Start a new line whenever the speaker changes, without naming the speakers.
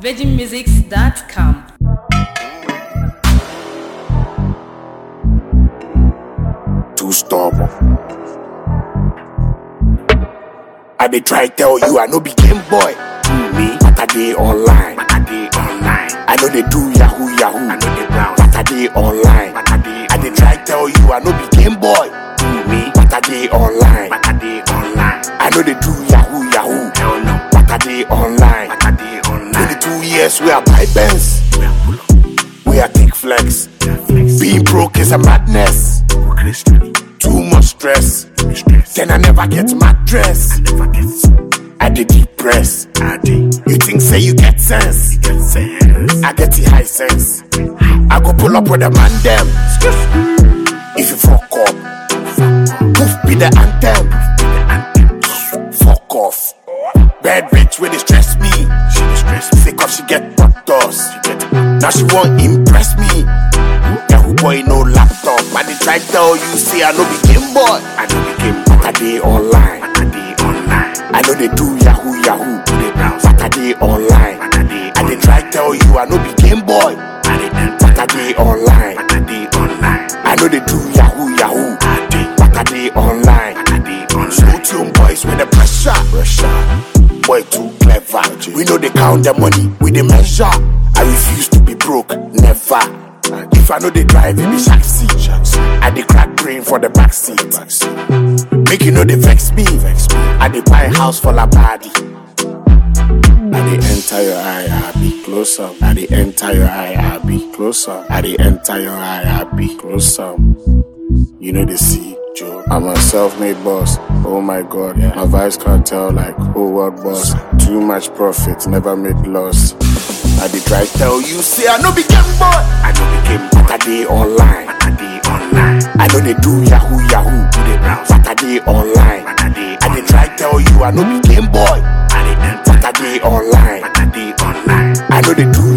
virginmusics.com.
too stubborn. I dey try tell you I no be game boy. Me, but I dey online. But I dey online. I know they do yahoo yahoo. I know they browse. But I dey online. But I dey. I dey try tell you I no be game boy. Me, but I dey online. But I dey online. I know they do yahoo yahoo. Hell no. But I dey online. But I dey online. 22 years we are buy Benz. We are take flex. Being broke is a madness. Too much stress. Then I never get mattress. I did depress. You think say you get sense? I get the high sense. I go pull up with a man them. If you fuck up, poof be the anthem. Fuck off. Bad bitch when they stress me. She dey stress me. Sick of she get butt dust. Now she won't impress me. Yahoo boy no laptop. I dey try tell you say I no be game boy. I no be game boy. I dey online. I dey online. I know they do yahoo yahoo. They browse. But I dey online. I dey. I dey try tell you I no be game boy. I dey But I dey online. But I dey online. I know they do yahoo yahoo. I dey. But I dey online. I dey online. Slow tune boys with the pressure. Pressure. Boy too clever. We know they count the money. We dey measure. I refuse to be broke. Never. If I know they drive, it be shaxi. I dey crack brain for the backseat. Make you know they vex me. I dey buy house for la body. I dey enter your eye, I be closer. I dey enter your eye, I be closer. I dey enter your eye, I be closer. You know they see, Joe. I'm a self-made boss. Oh my God, my vice cartel like whole world boss. Too much profit, never made loss. I dey try tell you, say I no be game boy. I no be game boy. But I dey online. But I dey online. I know they do yahoo yahoo. Do they browse? But I dey online. But I dey. I dey try tell you I no be game boy. I dey enter. But I dey online. But I dey online. I know they do